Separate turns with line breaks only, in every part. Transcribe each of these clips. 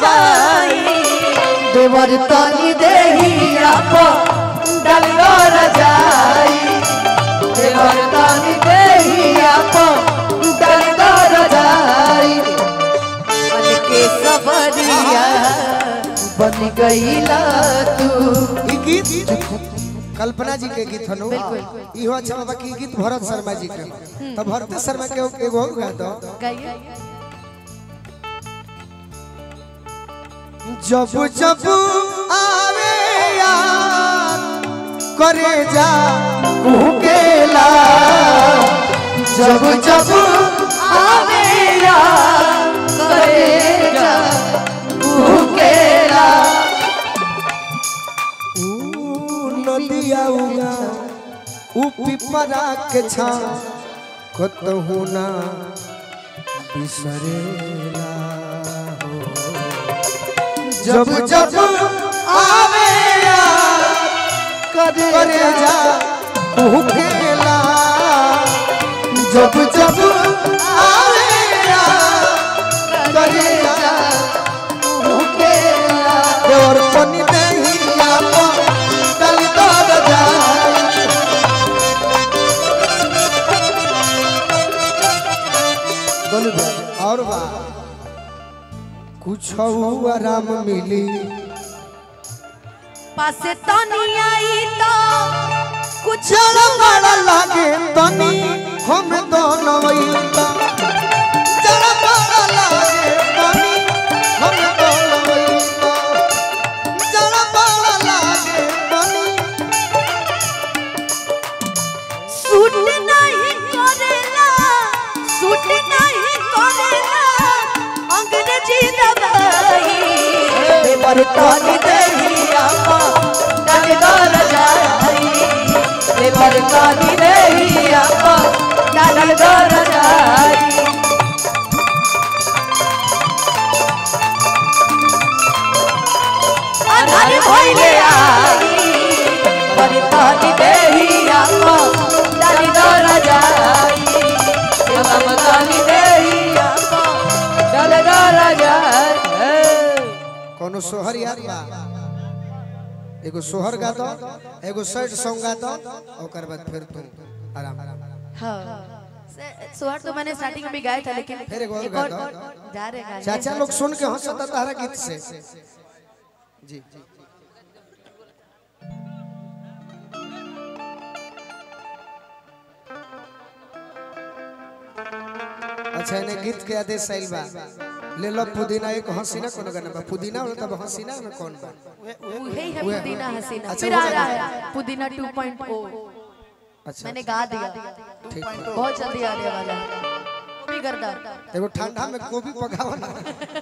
दबाई देवर तनी देहिया पो डलगर जाई देवर तनी देहिया पो डलगर जाई मन के सबरिया बन गईला तू
ई गीत कल्पना जी के गीत हनु इहो अच्छा बाबा की गीत भरत शर्मा जी के तो भरत शर्मा के एगो गा दो
गाइए
जब जब आवे यार करे जा
केला जब जब आवे यार करेगा केला
ऊ नदिया उगा ऊ पिपरा के छा कतहु ना बिसरेला हो जब जब आवे यार करे जा भूखेला जब जब आवे यार करे जा
केला
और पनी नहीं आपा कल दर जाए बोल बे, और बा कुछ आराम मिली
पासे तनी आई तो कुछ
चल बड़ा लागे तनी हम दोनों वैता चल बड़ा लागे तनी हम दोनों वैता चल बड़ा लागे तनी
सूट नहीं करेला सूट नहीं करेला अंग्रेजी दवाई देवर तनी देहिया पा डलगर जाई देवर तनी देहिया पा डलगर जाई अधर भइले आई पर तनी देहिया पा डलगर जाई देवर तनी देहिया पा डलगर जाई
कोनो सोहर याद बा एगो सोहर गा दो एगो सैड सॉन्ग गा दो ओकर बाद फिर तू आराम
हाँ सुहार तो मैंने स्टार्टिंग में भी गाया था लेकिन
फिर एक और
एक
गा
और
दो।
और जा रहे गाने
चाचा लोग सुन के हंसता तारा गीत से जी अच्छा इन्हें गीत के आदेश आइल बा ले लो पुदीना एक हसीना कोनो गाना बा पुदीना वाला तब हसीना में कौन बा
वही है पुदीना हसीना
अच्छा,
फिर
वो
आ
गाना
रहा है पुदीना 2.0
अच्छा
मैंने गा दिया
ठीक बा।
बहुत जल्दी आने वाला है वो भी करदा
एगो ठंडा में गोभी पकावा ना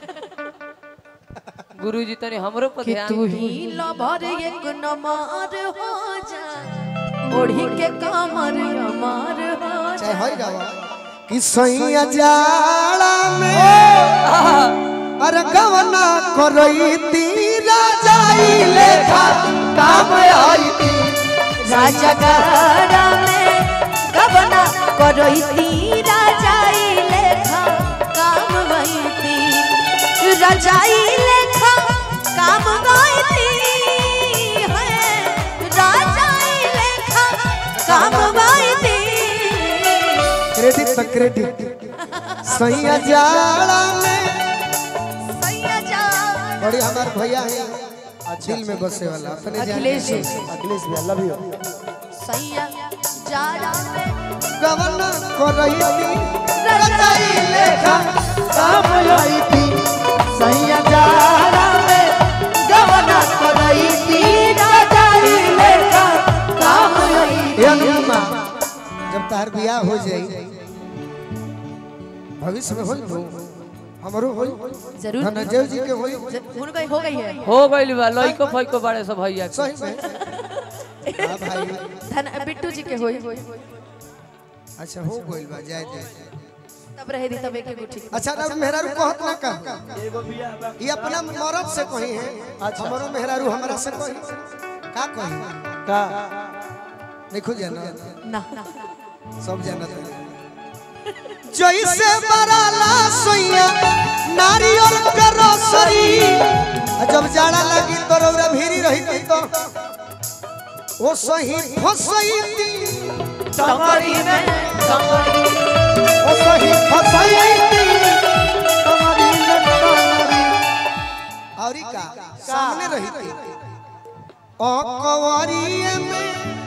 गुरुजी तनी हमरो पर
कि
ध्यान
तू ही लभर एक नमार हो जा ओढ़ी के कमर अमर हो
चाहे
जा
होई गावा कि सैया जाड़ा में अरे गवना करई तीरा जाई लेखा काम आई ती
राजा गारा में गबना करई थी राजाई लेखा काम गई थी रजाई लेखा काम गई थी है राजाई लेखा काम गई थी
क्रेडिट तो क्रेडिट सैया जाड़ा में
सैया जा
बड़ी हमार भैया है दिल में बसे वाला अपने जान
अखिलेश जी
अखिलेश भैया लव यू
सैया जाड़ा में
गवना करई ती
रजाई
लेखा काम आई ती
सैया जाड़ा में गबना करई थी राजाई लेखा काम गई
ए अनुपमा जब तार बियाह हो जाई भविष्य में होई नु हमरो होई
जरूर
धनंजय जी के होई
उन गई हो गई है
हो गइल बा लइको फइको बाड़े सब भैया के।
सही में हां भाई
धन बिट्टू जी के होई
अच्छा हो गइल बा जाय दे
तब रहे दी तब एक एक ठीक
अच्छा ना मेहरारू कहत ना कह ये अपना मरद से कही है हमरो मेहरारू हमरा से कही का कही का देखो जाना
ना
सब जानत है जैसे बराला सोइया नारियल के रस सगरी आ जब जाड़ा लगी तो रौरा भीरी रही तो ओ सही फसैती
टंगड़ी में टंगड़ी
ओ सही फसैती टंगड़ी में टंगड़ी औरी का सामने रही थी ओ कवरिए में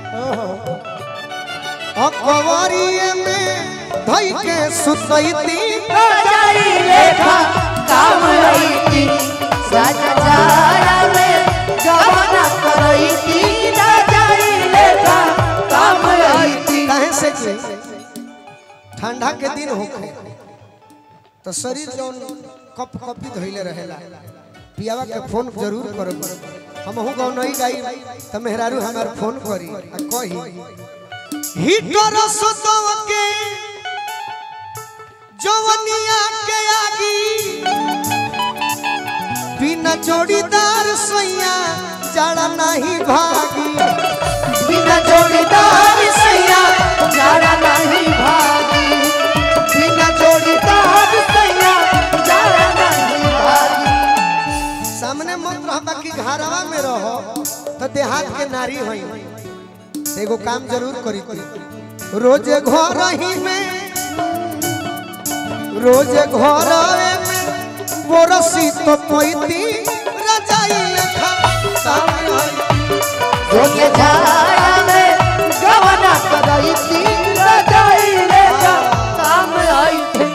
ओ कवरिए में धई के सुतैती
जाई लेखा काम रही राजा जाया में गवना करई थी जाई लेखा काम रही
काहे से कि ठंडा के दिन होखे तो शरीर जौन कप कपी धइले रहेला पियावा के फोन जरूर करब हमहू गाँव नहीं गाई त मेहरारू हमार फोन करी आ कही हिटर सतव के जवनिया के आगी बिना जोड़ीदार सैया जड़ा नहीं भागी
बिना जोड़ीदार सैया जाड़ा नहीं भागी बिना जोड़ीदार सैया जाड़ा नहीं भागी
सामने मत रह बाकी घरवा में रहो तो देहात के नारी होई एगो काम जरूर करी थी रोज घर ही में रोज घर में बोरसी तो पैती रजाई लेखा सामने होई
रोके जाड़ा में गवना करई थी जाई लेखा काम आई थी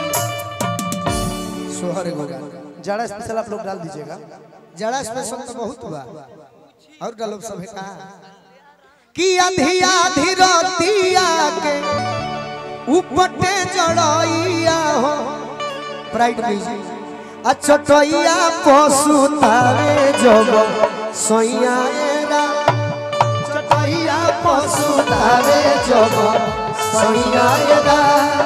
सोहर एगो
जाड़ा स्पेशल आप लोग डाल दीजिएगा
जड़ा स्पेशल तो बहुत हुआ और डालो सब है कहा कि आधी आधी रतिया के उपटे जड़ैया हो प्राइड म्यूजिक अच्छा टैया पशु तारे जब सैया एरा चटैया पशु तारे जब सैया एरा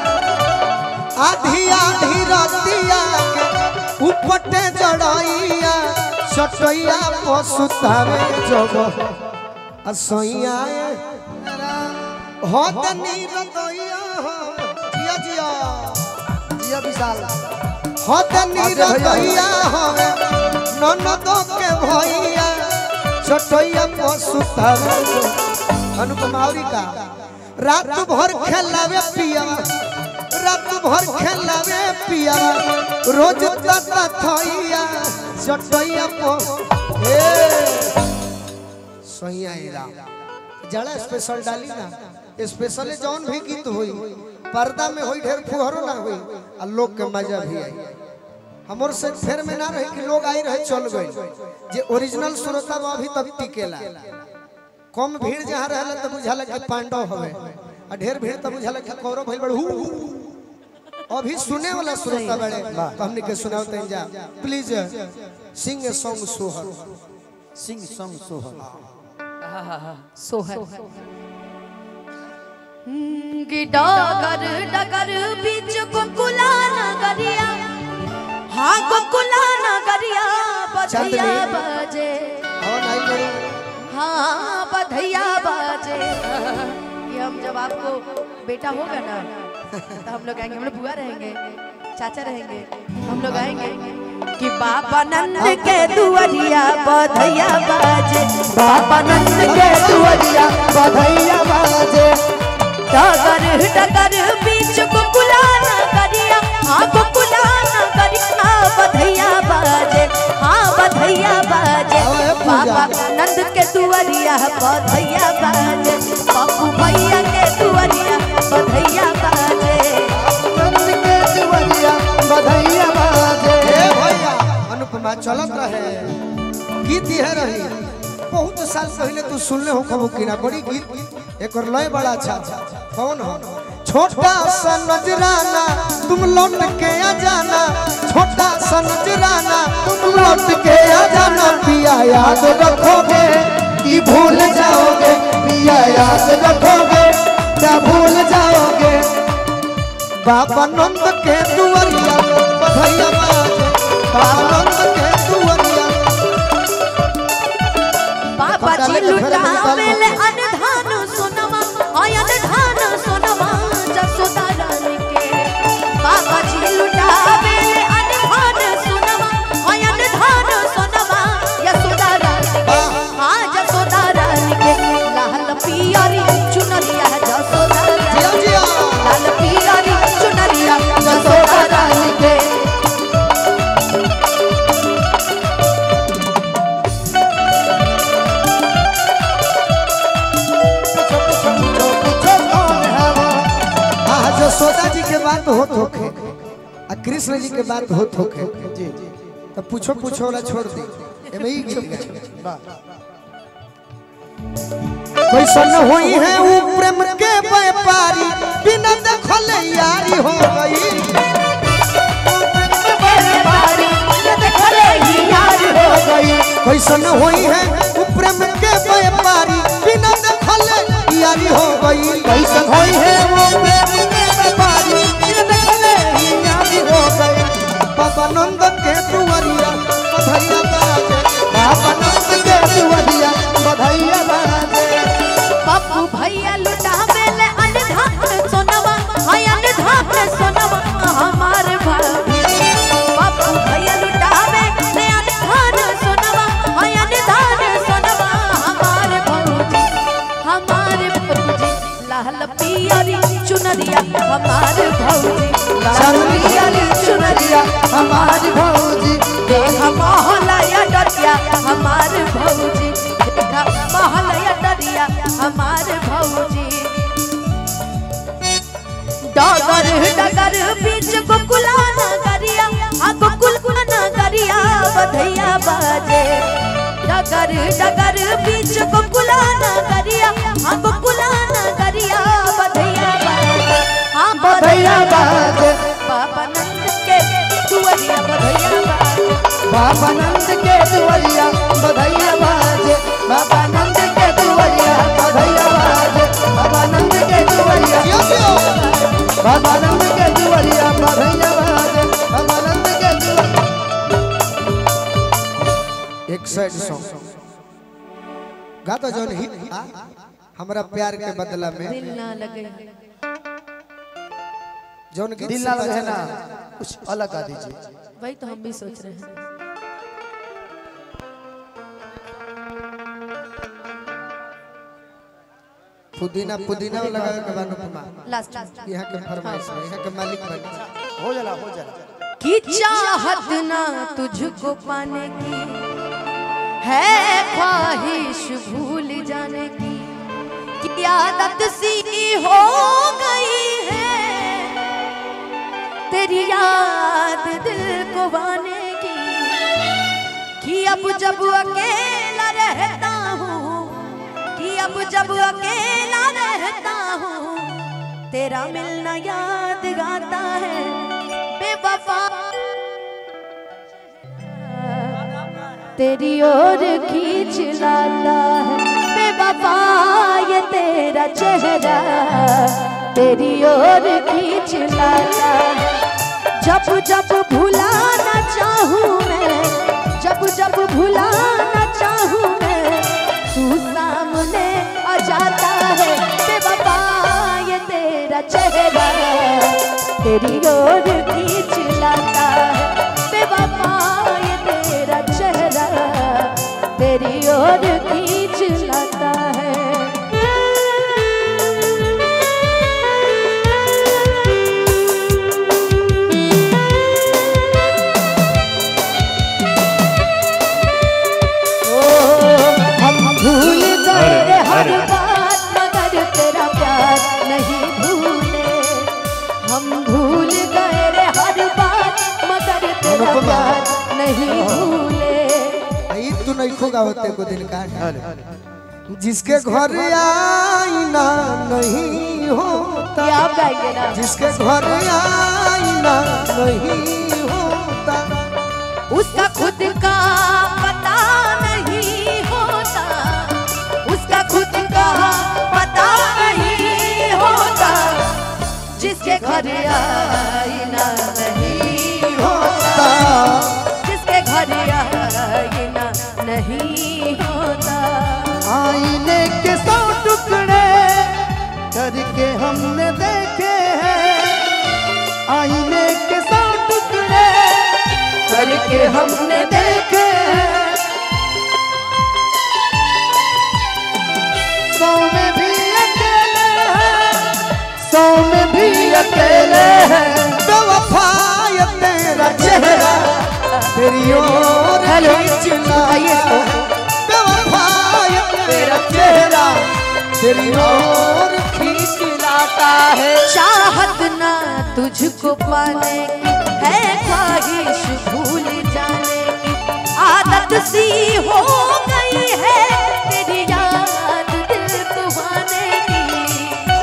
आधी आधी रतिया के उपटे जड़ैया चटैया पशु तारे जब असैया हो तनी रतैया हो जिया जिया
जिया विशाल
हो तनी रतैया हो ननदो के भैया चटैया पशु तारे अनुपमावरी का रात भर खेलावे पिया रात भर खेलावे पिया रोज तता थैया चटैया पो ए सही आएगा जड़ा स्पेशल डाली ना स्पेशल जौन भी गीत होई पर्दा में होई ढेर फुहरो ना होई आ लोग के मजा भी आई हमर से फेर में ना रही कि लोग आई रहे चल गए जे ओरिजिनल श्रोता बा अभी तक टिकेला कम भीड़ जहाँ रहला तो बुझाला कि पांडव हवे आ ढेर भीड़ तो बुझाला कि कौरव भइल बड़े हु हु, हु। अभी सुने वाला श्रोता बड़े तो हमने के सुनाओ तन जा प्लीज सिंग ए सॉन्ग सोहर
सिंह संग सोहर
सोहर कि डगर डगर बीच गोकुला नगरिया हाँ गोकुला नगरिया बधैया
चांदनी।
बजे
और नहीं करो
हाँ बधैया बजे कि हम जब आपको बेटा होगा ना तो हम लोग आएंगे हम लोग बुआ रहेंगे चाचा रहेंगे हम लोग आएंगे कि बाबा नंद के दुआरिया बधैया बाजे बाबा नंद के दुआरिया बधैया बाजे डगर डगर बीच गोकुला नगरिया हाँ गोकुला नगरिया बधैया बाजे हाँ बधैया बाजे
ओए पूजा।
बाबा नंद के दुआरिया बधैया बाजे पप्पू भैया के दुआरिया बधैया बाजे
नंद के दिवरिया बधैया बाजे
ए भैया अनुपमा चलत रहे गीत यह रही बहुत साल पहले तू सुनले हो कबो किना बड़ी गीत एक और लय बड़ा अच्छा कौन हो छोटा सा नजराना तुम लौट के आ जाना छोटा सा नजराना तुम लौट के आ जाना पिया याद रखोगे कि भूल जाओगे पिया याद रखोगे क्या भूल जाओगे बाबा नंद के दुआरिया बधैया बाजे बाबा नंद के दुआरिया
बाबा जी लुटावेले अनधान सोनमा आय अनधान सोनमा जसोदा रानी के बाबा जी लुटावेले अनधान सोनमा आय अनधान
कृष्ण जी के बात होत होके
जी
तो पूछो पूछो वाला छोड़ दी एमे ही गीत गाए
वाह
कैसन होई है वो प्रेम के व्यापारी बिना देखल यारी हो गई कैसन होई है वो प्रेम के व्यापारी बिना देखल यारी हो गई
कैसन होई है वो प्रेम के व्यापारी ये देखले ही यारी हो गई
बाबा नंद के दुआरिया बधैया बाजे
बाबा नंद के दुआरिया बधाइया बाजे
पप्पू भैया लुटावे ले अनधान सोनवा हाय अनधान सोनवा हमार भाभी पप्पू भैया लुटावे ले अनधान सोनवा हाय अनधान सोनवा हमार भौजी हमार भौजी लाल पियरी चुनरिया हमार भौजी लाल पियरी चुनरिया
हमारी भौजी
देखा मोहलया डरिया हमार भौजी देखा मोहलया डरिया हमार भौजी डगर डगर बीच गोकुला नगरिया आ गोकुल नगरिया बधैया बाजे डगर डगर बीच गोकुला नगरिया आ गोकुला नगरिया बधैया बाजे हाँ
बधाइया बाजे
बाबा नंद के दुआरिया बधैया बाजे
बाबा नंद के दुआरिया बधाइया बाजे बाबा नंद के दुआरिया बधाइया बाजे बाबा नंद के दुआरिया
जियो जियो
बाबा नंद के दुआरिया बधाइया बाजे बाबा नंद के दुआरिया
एक साइड सॉन्ग गा तो जौन हिट बा, हमरा प्यार के बदला में
दिल ना लगे
जौन गीत
दिल
से
ना लगे
बजा-
ना कुछ अलग गा दीजिए
वही तो हम भी सोच रहे हैं
पुदीना पुदीना लगावे के बाद उपमा
लास्ट
यहाँ के फरमाइश है यहाँ के मालिक बन
हो जाला हो जाला
कि चाहत ना तुझको पाने की है ख्वाहिश भूल जाने की कि आदत सी हो गई है तेरी याद दिल को बाने की कि अब जब अकेला रहता हूँ कि अब जब अकेला रहता हूँ तेरा मिलना याद गाता है बेवफा तेरी ओर खींच लाता है बेवफा ये तेरा चेहरा तेरी ओर खींच लाता है जब जब भुलाना चाहूँ मैं जब जब भुलाना चाहूँ मैं तू सामने आ जाता है बेवफा ये तेरा चेहरा तेरी ओर खींच लाता है बेवफा ये तेरा चेहरा तेरी ओर खींच लाता है हम भूल गए हर बात मगर तेरा प्यार नहीं भूले हम भूल गए रे हर बात मगर तेरा
अनुपमा।
प्यार नहीं भूले
आई तू नहीं खोगा होते को दिन का जिसके घर आईना नहीं होता
ये आप गाएंगे ना
जिसके घर आईना नहीं होता
उसका खुद का पता नहीं होता उसका खुद का पता नहीं होता जिसके घर आईना नहीं होता जिसके घर आईना नहीं होता
आईने के सौ टुकड़े करके हमने देखे हैं आईने के सौ टुकड़े करके हमने देखे हैं सौ में भी अकेले हैं सौ में भी अकेले हैं
बेवफा ये तेरा चेहरा तेरी ओर
हेलो
खींचना
आइए
बेवफा ये तेरा चेहरा तेरी ओर
खींच लाता है
चाहत ना तुझको पाने की है ख्वाहिश भूल जाने की आदत सी हो गई है तेरी याद दिल को आने की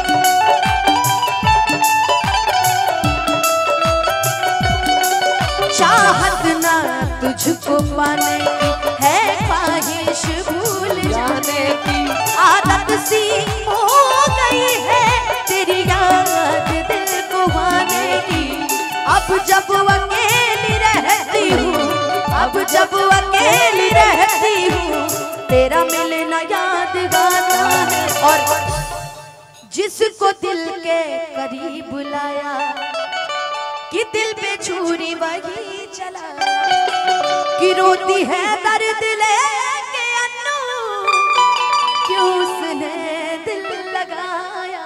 चाहत ना तुझको पाने की है ख्वाहिश भूल जाने की आदत सी हो गई है तेरी याद दिल को आने की अब जब अकेली रहती हूँ अब जब अकेली रहती हूँ तेरा मिलना याद गाना है और जिसको दिल के करीब बुलाया कि दिल पे छुरी वही चला कि रोती है दर्द लेके अन्नू क्यों उसने दिल लगाया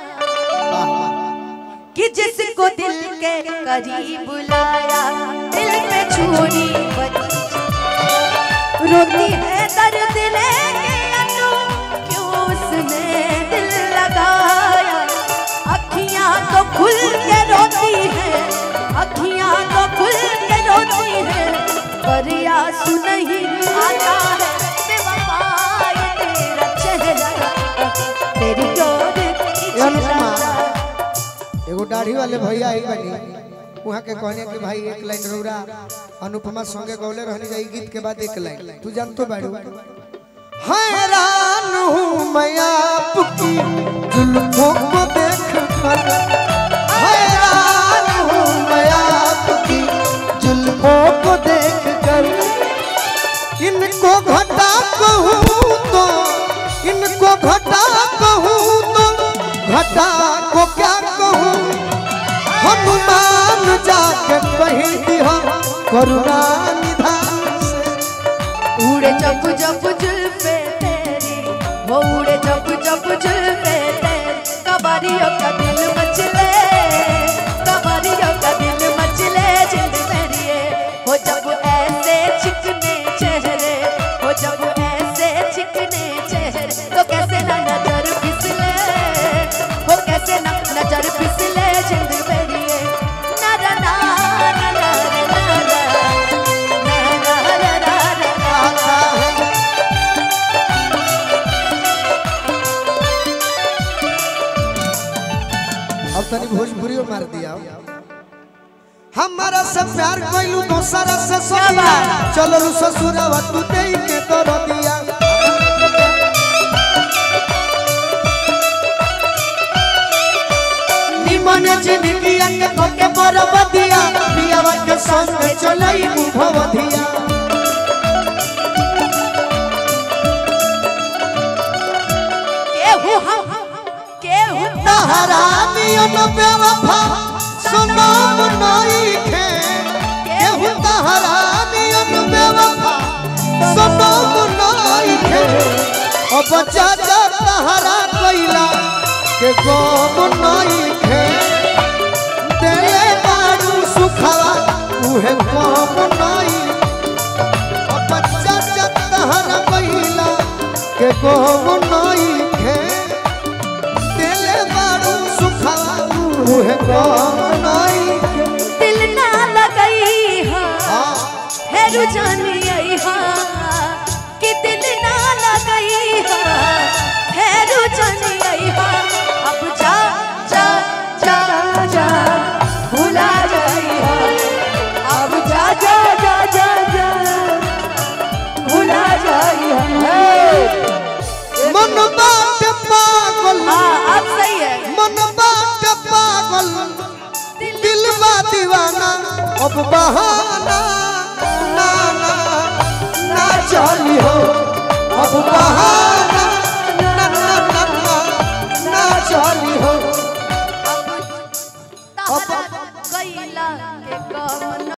कि जिसको दिल के करीब बुलाया दिल पे छुरी वही चला। रोती है दर्द लेके अन्नू क्यों उसने दिल लगाया अखियां तो खुल के रोती है अखियां तो खुल के रोती है पर आंसू नहीं आता है बेवफा ये तेरा चेहरा तेरी डोर
ये अनुपमा।
खिंचता
एगो दाढ़ी वाले भैया आई बनी वहाँ के कहने कि भाई एक लाइन रौरा अनुपमा संगे गौले रहने जाई गीत के बाद एक लाइन तू जानतो बाड़ू हैरान हूँ मैं आपकी जुल्फों को देख कर हैरान हूँ मैं आपकी जुल्फों को देख कर इनको घटा कहूँ तो इनको घटा कहूँ तो घटा को क्या कहूँ हनुमान जाके कहीं दिया करुणा निधान से
उड़े जब जब जुल्फे तेरी वो उड़े जब जब जुल्फे तेरी कबारियों का दिल मचले कबारियों का दिल मचले जिंद मेरी हो जब ऐसे चिकने चेहरे हो जब ऐसे चिकने चेहरे तो कैसे ना नजर फिसले हो कैसे ना नजर फिसले जिंद मेरी ना ना ना ना ना ना ना ना ना ना ना ना
आता है अब तनी भोजपुरी मार दिया हमारा से प्यार कैलू दोसरा से सोनिया चलो ससुरवा तू दे के कर दिया निमन जिंदगी के पके बरब दिया पियावा के संग चलई भवधिया
केहू हम केहू
तहरानियन बेवफा सुनाम नइखे केहू तहरानियन बेवफा सुनाम नइखे अब चाचा तहरा कइला के गम नइखे देले बारू सुखवा उहे गम नइ अब चाचा तहरा कइला के गम नइखे दिल बारू सुखवा उहे गम नइखे
दिल ना लगई हा हेरु जानी आई हा कि दिल ना लगई हा हेरु जानी आई हा अब जा जा जा जा भुला जाई हा अब जा जा जा जा जा भुला जाई हा
मन बाट पागल
हाँ अब सही है
मन बाट पागल दिल बा दीवाना अब बहाना ना ना ना चली हो अब बहाना ना ना ना ना ना चली हो
अब तहरा गईला के गम